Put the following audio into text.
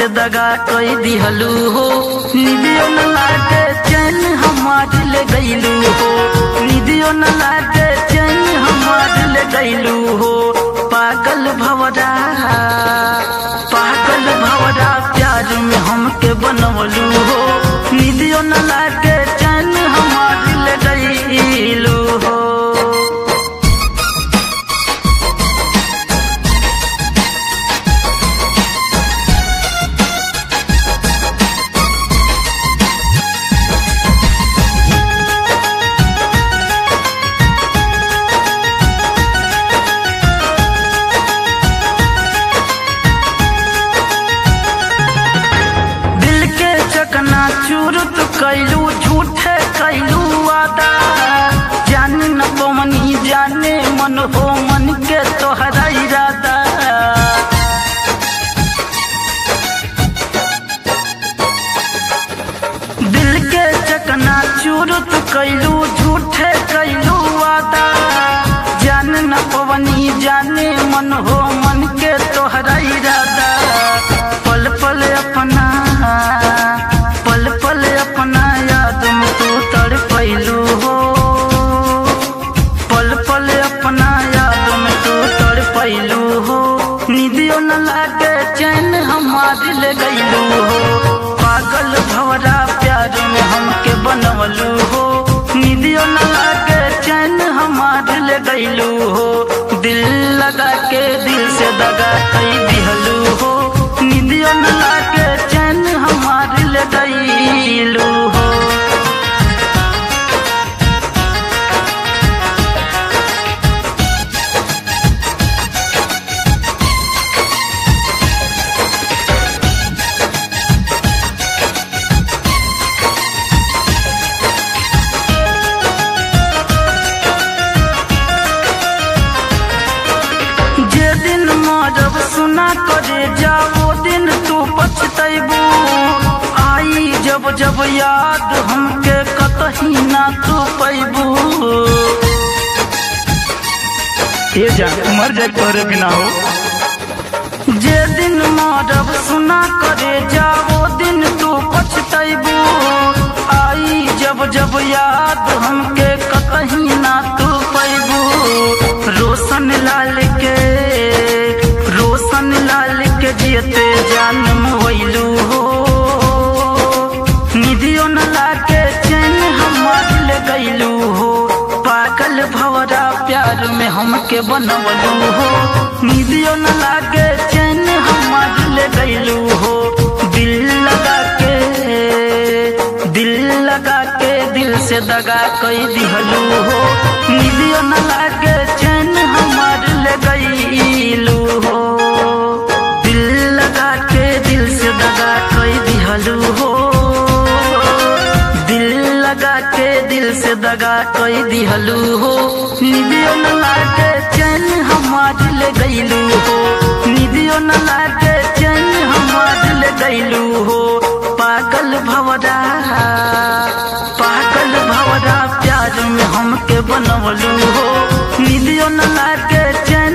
दगा कई दिहलू हो निदियो न लागे चैन हमार ले गईलू हो निदियो न लागे चैन हमार ले गईलू हो पागल भवरा पागल भवरा प्यार में हमके बनवलू हो निदियो न लागे चैन हमार ले गईलू हो दिल के चकना चूर तू कैलू झूठे कैलू वादा जान न पवनी जाने मन हो मन के तोहरा इरादा दिल के चकना चूर तू कैलू झूठे कैलू वादा जान न पवनी जाने मन हो मन के तोहरा इरादा पल पल अपना पल पल अपना याद में तू तड़ पैलू हो पल पल अपना याद में तू तड़ पैलू हो निदियो न लागे चैन हमार ले गईलू हो पागल भवरा प्यार में हमके बनवलू हो निदियो न लागे चैन हमार ले गईलू हो दिल लगा के दिल से दगा कई दिहलू हो निदियो न लागे चैन हमार ले गईलू हो जे दिन मरब सुना करे जाओ दिन तू पछतैबू आई जब जब याद हमके कतही ना तू पैबू ये जा मर जाए तोरे बिना हो जे दिन मरब सुना करे जाओ दिन तू पछतैबू आई जब जब याद हमके कतही ना तू पैबू रोशन लाल के रोशन लाल के जियते जान मोइलू हो निधियो न लागे चैन हमार ले गईलू हो पागल भवरा प्यार में हमके बनवलू हो निधियो न लागे चैन हमार ले गईलू हो दिल लगा के दिल लगा के दिल से दगा कई दिहलू हो निधियो न लागे चैन हमार ले गईलू हो दिल लगा के दिल से दगा कई दिहलू हो दिल लगा के दिल से दगा कई दिहलू हो निदियो न लागे चैन हमार ले गईलू हो निदियो न लागे चैन हमार ले गईलू हो पागल भवरा पागल भवरा प्यार में हमके बनवलू हो निदियो न लागे चैन